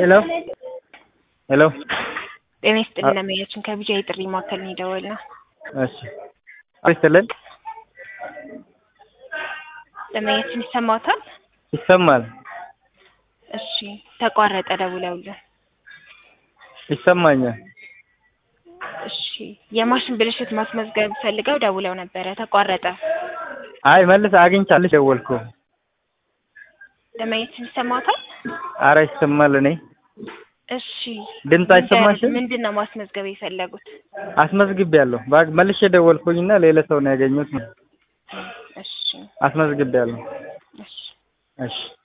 ሄሎ ሄሎ ጤና ይስጥልን ለመያችን ከቢጃ የጥሪ ማዕከል ነው የደወልነው። እሺ ይስጥልን ለመያችን ይሰማዎታል? ይሰማል እሺ ተቋረጠ ደውለውልን። ይሰማኛል እሺ የማሽን ብልሽት ማስመዝገብ ፈልገው ደውለው ነበረ ተቋረጠ። አይ መልስ አግኝቻለሁ ደወልኩ ለመያችን ይሰማዎታል? አረ ይሰማል እኔ እሺ ድምፅ አይሰማሽም ምንድን ነው ማስመዝገብ የፈለጉት? አስመዝግቤያለሁ ባ- መልሼ ደወልኩኝና ሌላ ሰው ነው ያገኙት እሺ አስመዝግቤያለሁ እሺ እሺ